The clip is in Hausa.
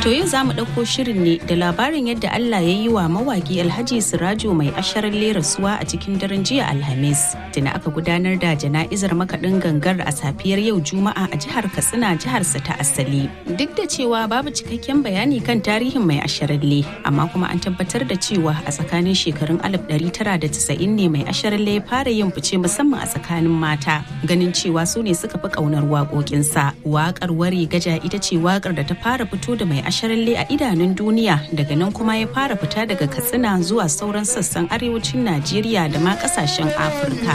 To yau za mu ɗauko shirin ne da labarin yadda Allah ya yi wa mawaƙi Alhaji Sirajo mai asharar rasuwa a cikin daren jiya Alhamis. Tuna aka gudanar da jana'izar makaɗin gangar a safiyar yau Juma'a a jihar Katsina jiharsa ta asali. Duk da cewa babu cikakken bayani kan tarihin mai asharalle, amma kuma an tabbatar da cewa a tsakanin shekarun 1990 ne mai asharalle ya fara yin fice musamman a tsakanin mata, ganin cewa su ne suka fi ƙaunar waƙoƙinsa. Waƙar wari gaja ita ce waƙar da ta fara fito da mai asharalle a idanun duniya daga nan kuma ya fara fita daga katsina zuwa sauran sassan arewacin najeriya da ma kasashen afirka